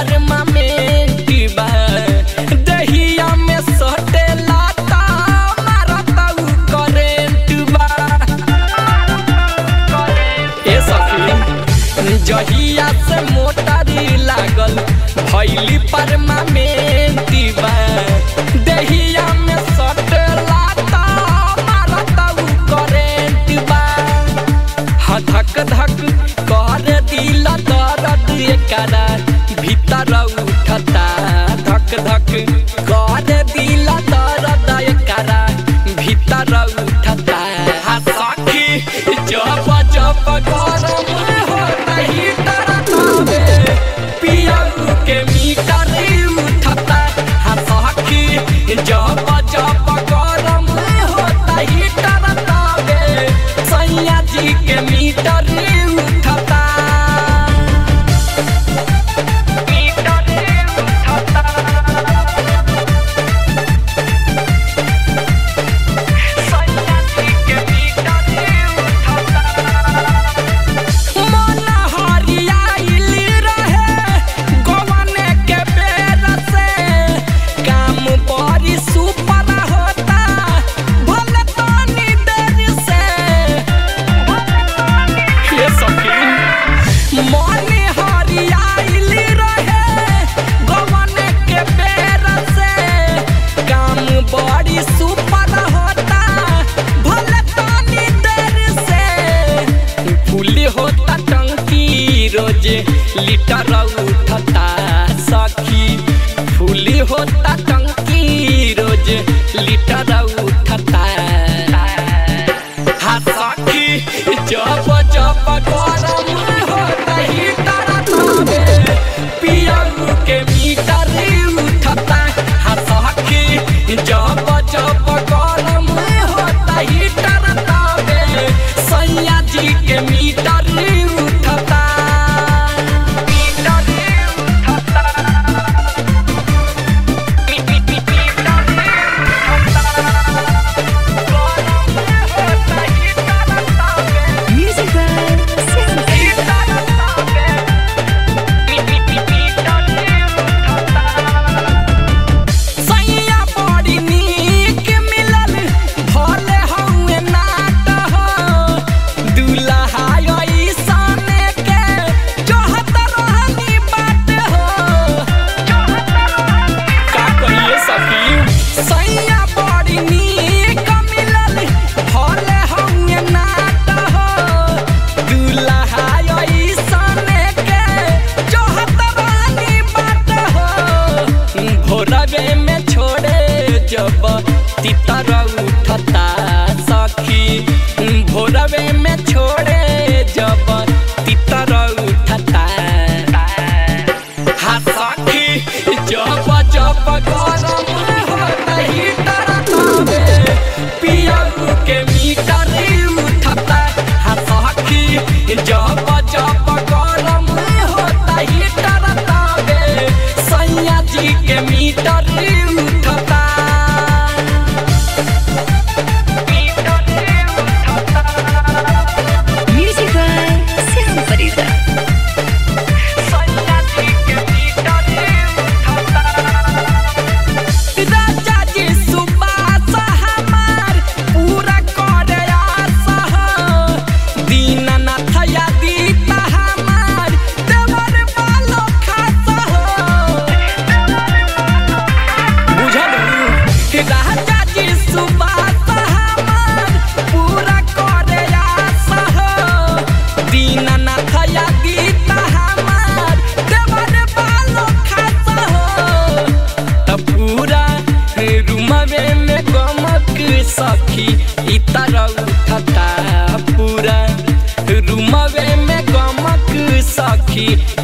permanent बा दहिया में सटेला ता मारता उ करेंट बा ए सखी जहिया से मोटारी लागल भैली परमानेंट बा दहिया में सटेला ता मारता उ करेंट बा हाँ धक धक कर दिल दर्द एकरा भीतर उठता धक धक कर दिल दर्द एकरा भीतर उठता हाँ सखी जब जब गरम होता ही तरतावे पियऊ के मीटर उठता हाँ सखी जब जब गरम होता ही तरतावे सैया जी के मीटर उठता मीटर उठता सैया जी के मीटर उठता मन हरियाइल रहे गवन के बेर से काम बड़ी सुपर होता भले तनी देर से हे सखी मन हरियाइल रहे गवन के बेर से काम बड़ी सुपर होता भले तनी देर से फूली होता टंकी रोज लीटर उठता सखी फूली होता टंकी रोज लीटर उठता हाँ सखी जब जब गरम होता ही तरतावे पियऊ के मीटर उठता हाँ सखी जब जब गरम होता ही तरतावे सैया जी के मीटर उठता मीटर उठता Music by Sam सैया बड़ी नीक मिलल भले हउए नाट हो दुल्हा अइसने के जोहत रहनी बात हो का कहिए सखी सैया बड़ी नीक मिलल भले हउए नाट हो दुल्हा अइसने के जोहत रहनी बात हो भोरवे में छोड़े जब तितर उठता सखी भोरवे में छोड़े जब तितर उठता हाँ सखी जब जब गरम होता ही तरतावे पियऊ के मीटर उठता हाँ सखी जब जब गरम होता ही तरतावे सैया जी के मीटर उठता मीटर उठता Music by Sam Farida सैया जी के मीटर उठता राजा जी सुबास हमार पूरा करे आस हो दीननाथ यादीता हमार देवर बालो खास हो बुझलू राजा जी सुबास हमार पूरा करे आस हो दीननाथ यादीता हमार देवर बालो खास हो त पूरा रूमवे में गमक सखी इतर उठता पूरा रूमवे में गमक सखी